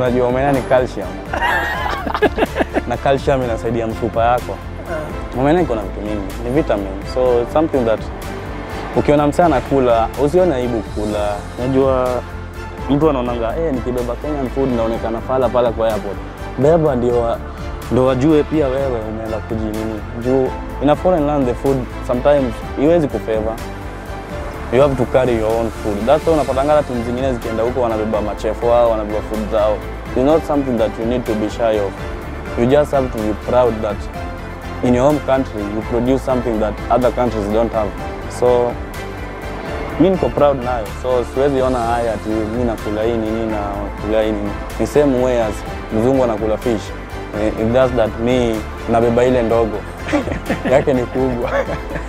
unajua omena ni calcium na calcium inasaidia mfupa yako. Omena iko na vitu mingi, ni vitamin, so it's something that ukiona msee anakula usione aibu kula. Unajua mtu anaonanga eh, nikibeba Kenyan food naonekana fala pala kwa airport. Beba ndio wa- ndo wajue pia wewe umeenda kujinini juu in a foreign land the food sometimes iwezi kufavor you have to carry your own food. That's why unapatanga hata timu zingine zikienda huko wanabeba machefu wao, wanabeba food zao. It's not something that you need to be shy of. You just have to be proud that in your home country you produce something that other countries don't have. So mi niko proud nayo, so siwezi ona haya ati mi nakula hii nini na kula hii nini. Ni same way as mzungu anakula fish. Eh, If that's that mi nabeba ile ndogo yake ni kubwa.